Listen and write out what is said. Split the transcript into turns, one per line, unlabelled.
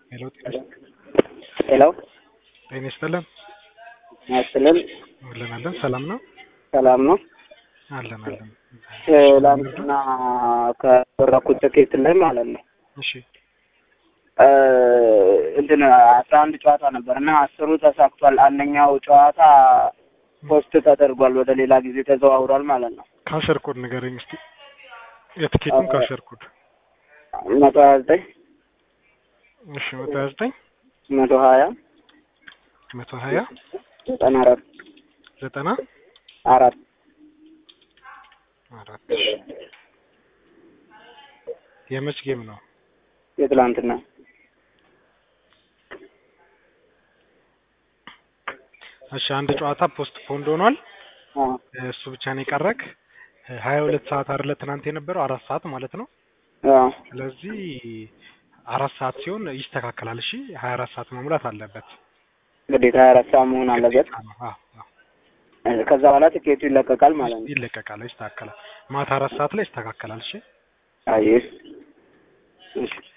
ሄሎ ጤና
ሄሎ
ጤና ይስጥልን
ያስጥልን
አለን አለን ሰላም ነው
ሰላም ነው።
አለን አለን
ትላንትና ከበረኩት ትኬት ላይ ማለት ነው
እሺ
እ እንትን አስራ አንድ ጨዋታ ነበር እና አስሩ ተሳክቷል። አንደኛው ጨዋታ ፖስት ተደርጓል፣ ወደ ሌላ ጊዜ ተዘዋውሯል ማለት ነው።
ካሸር ኮድ ንገረኝ እስቲ የትኬቱን ካሸር ኮድ
መቶ ሀያ ዘጠኝ
እሺ መቶ ሀያ ዘጠኝ
መቶ ሀያ
መቶ ሀያ
ዘጠና አራት
ዘጠና
አራት
አራት እሺ የመች ጌም ነው
የትላንትና
እሺ አንድ ጨዋታ ፖስት ፖንድ ሆኗል
አዎ
እሱ ብቻ ነው የቀረክ ሀያ ሁለት ሰዓት አይደለ ትናንት የነበረው አራት ሰዓት ማለት ነው
አዎ
ስለዚህ አራት ሰዓት ሲሆን ይስተካከላል እሺ ሀያ አራት ሰዓት መሙላት አለበት
ግዴታ ሀያ አራት ሰዓት መሆን አለበት።
ግዴታ ነው። አዎ አዎ
ከዛ በኋላ ትኬቱ ይለቀቃል ማለት ነው።
ይለቀቃል ይስተካከላል ማታ አራት ሰዓት ላይ ይስተካከላል እሺ
አይ እሺ